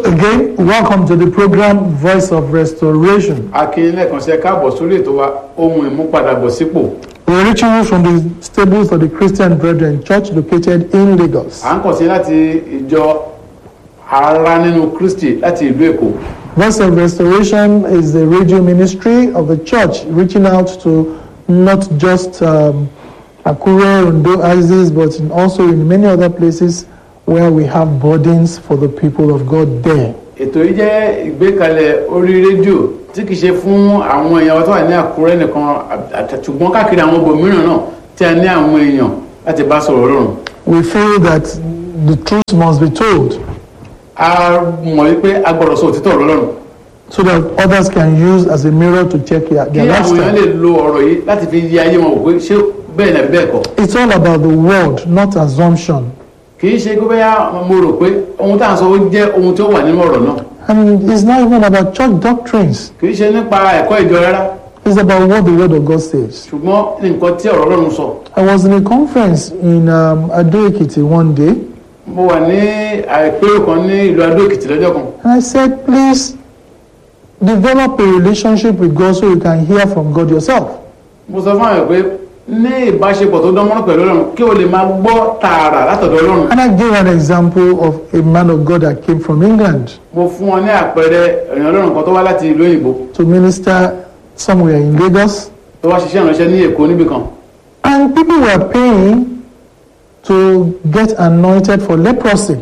again, welcome to the program Voice of Restoration. akin lẹ́ẹ̀kan sí ẹ káàbọ̀ sórí ètò wa ohun ìmúpadàbọ̀sípò We're reaching you from the stables of the Christian Brethren Church located in Lagos. à ń kàn sí láti ìjọ ara nínú kristi láti ìlú èkó Voice of Restoration is the radio ministry of the church reaching out to not just um, Akure, Ondo, Isis, but in also in many other places where we have burdens for the people of God there. ètò yìí jẹ́ ìgbékalẹ̀ orí rédíò tí kìí ṣe fún àwọn èèyàn wa tó wà ní àkúrẹ́ nìkan àt- ṣùgbọ́n káàkiri àwọn ibòmíràn náà tí a ní àwọn èèyàn láti bá sọ̀rọ̀ ọlọ́run We feel that the truth must be told a mọ̀ wípé a gbọ́dọ̀ sọ òtítọ́ ọ̀rọ̀ ọlọ́run so that others can use as a mirror to check their, kí their àwọn èèyàn lè lifestyle. lo ọ̀rọ̀ yìí láti fi yí ayé wọn wò pé ṣé bẹ́ẹ̀ náà bẹ́ẹ̀ kọ́ It's all about the word, not assumption. kì í ṣe pé bẹ́ẹ̀ mo rò pé ohun tá à ń sọ ó jẹ́ ohun tí ó wà nínú ọ̀rọ̀ náà And it's not even about church doctrines. kì í ṣe nípa ẹ̀kọ́ ìjọ rárá It's about what the word of God says. ṣùgbọ́n nǹkan tí ọ̀rọ̀ ọlọ́run sọ I was in a conference in um, Ado Ekiti one day, mo wà ní àìpérò kan ní ìlú adó èkìtì lọ́jọ́ kan and I said, please develop a relationship with God so you can hear from God yourself. mo sọ fún àwọn pé ní ìbáṣepọ̀ tó dán mọ́rán pẹ̀lú ọlọ́run kí o lè máa gbọ́ tààrà látọ̀dọ̀ ọlọ́run And I gave an example of a man of God that came from England mo fún wọn ní àpẹẹrẹ èèyàn ọlọ́run kan tó wá láti ìlú òyìnbó to minister somewhere in Lagos. tó wá ṣiṣẹ́ ìránṣẹ́ ní èkó níbì kan And people were paying to get anointed for leprosy.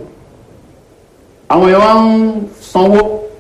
àwọn èèyàn wá ń sanwó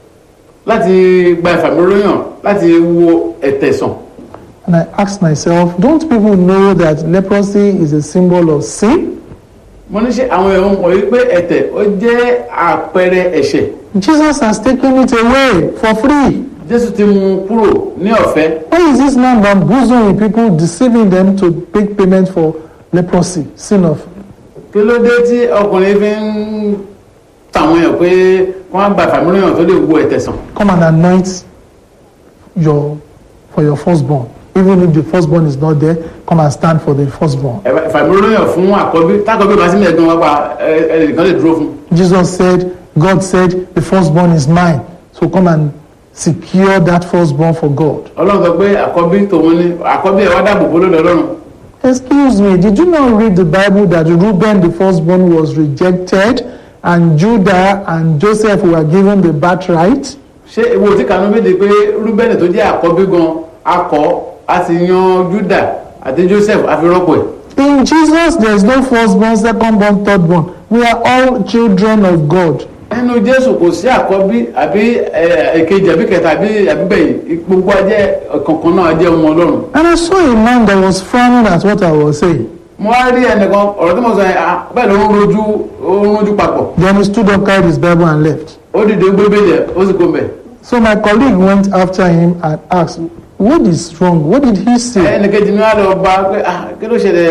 láti gba ìfàmìlóyàn láti wo ẹ̀tẹ̀ sàn And I asked myself, don't people know that leprosy is a symbol of sin? mo ní ṣe àwọn èèyàn mọ̀ wípé ẹ̀tẹ̀ ó jẹ́ àpẹẹrẹ ẹ̀ṣẹ̀ Jesus has taken it away for free. jésù ti mú un kúrò ní ọ̀fẹ́ Why is this man bamboozling people, deceiving them to make payment for leprosy, sin of? kí ló dé tí ọkùnrin fi ń tàwọn èèyàn pé wọ́n á gba ìfàmìlóyàn tó lè wo ẹ̀tẹ̀ sàn Come and anoint your for your firstborn. Even if the firstborn is not there, come and stand for the firstborn. ìfàmìlóyàn fún àkọ́bí tákọ́bí bá sí mẹ́ẹ̀ẹ́dùn wá pa ẹ- ẹnìkan lè dúró fún Jesus said, God said, the firstborn is mine. So come and secure that firstborn for God. ọlọ́run sọ pé àkọ́bí tòun ni àkọ́bí ẹ̀ wá dáàbò bó lọ́dọ̀ ọlọ́run Excuse me, did you not read the Bible that Reuben, the firstborn, was rejected, and Judah and Joseph were given the birthright? ṣé ewu tí kanú méde pé rúbẹ́nì tó jẹ́ àkọ́bí gan akọ a sì yan juda àti joseph àfirọ́pọ̀ ẹ̀ In Jesus, there is no firstborn, secondborn, thirdborn. We are all children of God. nínú jésù kò sí àkọ́bí àbí ẹ, èkejì àbí kẹta àbí àbígbẹ̀yìn gbogbo ajẹ́ kankan náà ajẹ́ ọmọ ọlọ́run And I saw a man that was frowning at what I was saying. mo wá rí ẹnìkan ọ̀rọ̀ tí mo sọ yẹn ah, bẹ́ẹ̀ ló ń rojú ó ń rojú papọ̀ Then he stood up, carried his Bible, and left. ó dìde gbé bẹ́ẹ̀ ó sì kó mbẹ̀ So my colleague went after him and asked, What is wrong? What did he say? ẹnìkejì ni wọ́n á lọ bá pé ah, kí ló ṣẹlẹ̀